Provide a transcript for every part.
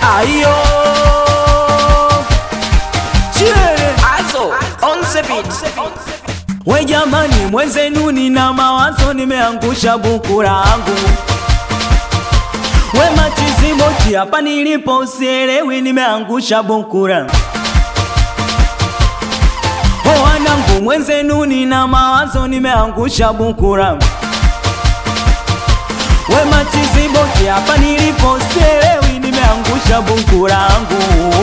ayo Chie. Also, on the beat. We jamani, mwenzenu nina mawazo, nimeangusha buku langu. We machiziboti, hapa nilipo usielewi, nimeangusha buku langu. O wanangu, mwenzenu nina mawazo, nimeangusha buku langu. We machiziboti, hapa nilipo usielewi, nimeangusha buku langu.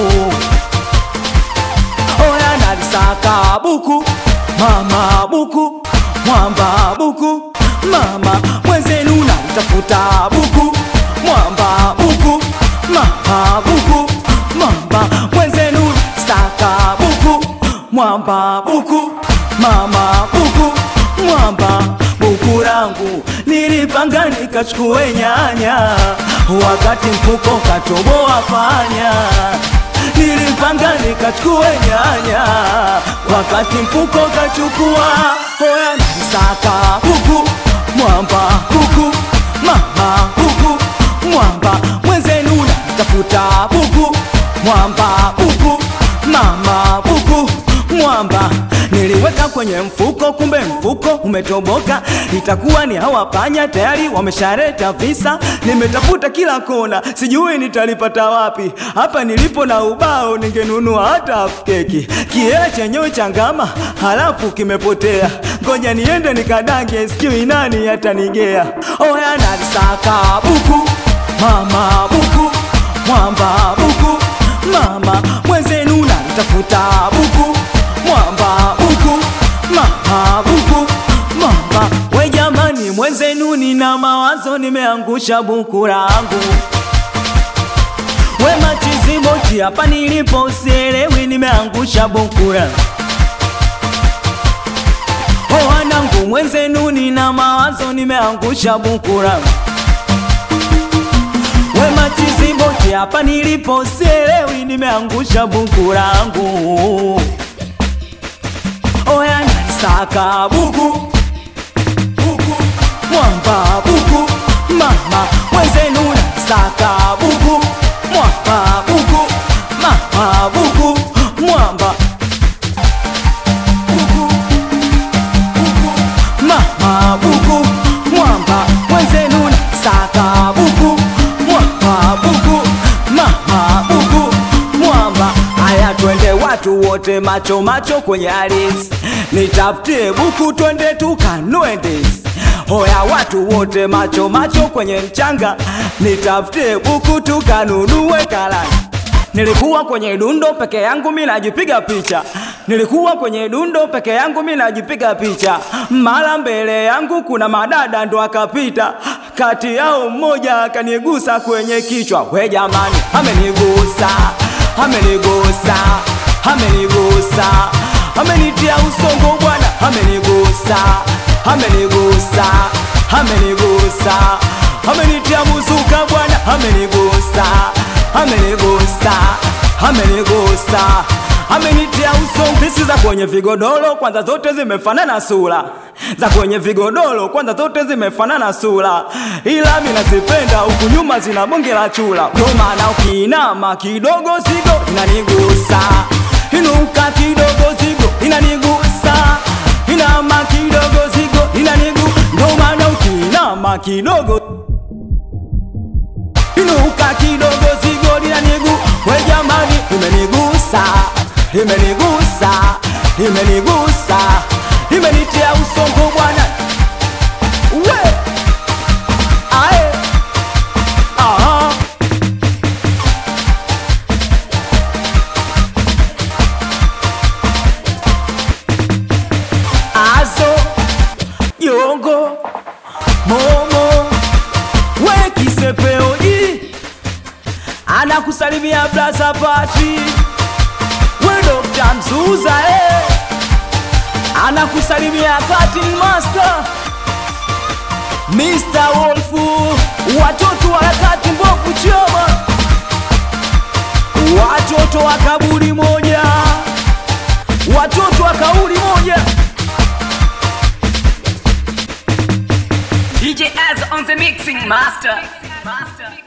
Oya nalisaka buku mama buku mwamba buku mama mwenzenu nalitafuta buku mwamba buku mama buku mwamba mwenzenu saka buku mwamba buku mama buku mwamba buku langu nilipanga nikachukue nyanya wakati mfuko katoboa panya nilipanga nikachukue nyanya wakati mfuko kachukua hoya nisaka huku mwamba huku mama huku mwamba mwenzenu natafuta huku mwamba huku mama huku mwamba niliweka kwenye mfuko, kumbe mfuko umetoboka. Itakuwa ni hawa panya tayari wameshareta visa. Nimetafuta kila kona, sijui nitalipata wapi. Hapa nilipo na ubao, ningenunua hata half keki. Kiela chenyewe changama, halafu kimepotea. Ngoja niende nikadange, sijui nani atanigea. Oya nalisaka buku, mama buku, mwamba buku, mama mwenzenu nalitafuta buku mwamba buku mama buku mama we jamani mwenzenu nina mawazo nimeangusha buku langu we machiziboti hapa nilipo usielewi nimeangusha buku langu o wanangu mwenzenu nina mawazo nimeangusha buku langu we machiziboti hapa nilipo usielewi nimeangusha buku langu oya nalisaka buku buku mwamba buku mama mwenzenu nalisaka buku mwamba buku mama buku mwamba buku buku mama buku mwamba mwenzenu nalisaka buku mwamba buku mama buku mwamba haya twende watu wote macho macho kwenye aris nitafutie buku twende tukanue ndizi hoya watu wote macho macho kwenye mchanga nitafutie buku tukanunue karanga Nilikuwa kwenye dundo peke yangu mi najipiga picha, nilikuwa kwenye dundo peke yangu mi najipiga picha. Mara mbele yangu kuna madada ndo akapita, kati yao mmoja akanigusa kwenye kichwa. We jamani, amenigusa, amenigusa, amenigusa, amenitia usongo bwana, amenigusa, amenigusa, amenigusa, amenitia muzuka bwana, amenigusa amenigusa amenigusa amenitia usongisi za kwenye vigodoro kwanza zote zimefanana sura za kwenye vigodoro kwanza zote zimefanana sura ila mi nazipenda huku nyuma zina bonge la chula ndo maana ukiinama kidogo zigo inanigusa inuka kidogo zigo inanigusa inama kidogo zigo inanigu ndo maana ukiinama kidogo inuka kidogo zigo linanigu we jamani imenigusa imenigusa imenigusa imenitia usongo bwana we ae aha azo yongo momo we kisepeoji anakusalimia blaza pati we Dr. Mzuza eh. anakusalimia cutting master Mr. Wolfu watoto wa harakati mbovu choma watoto wa kaburi moja watoto wa kauli moja DJ Az on the mixing master. master.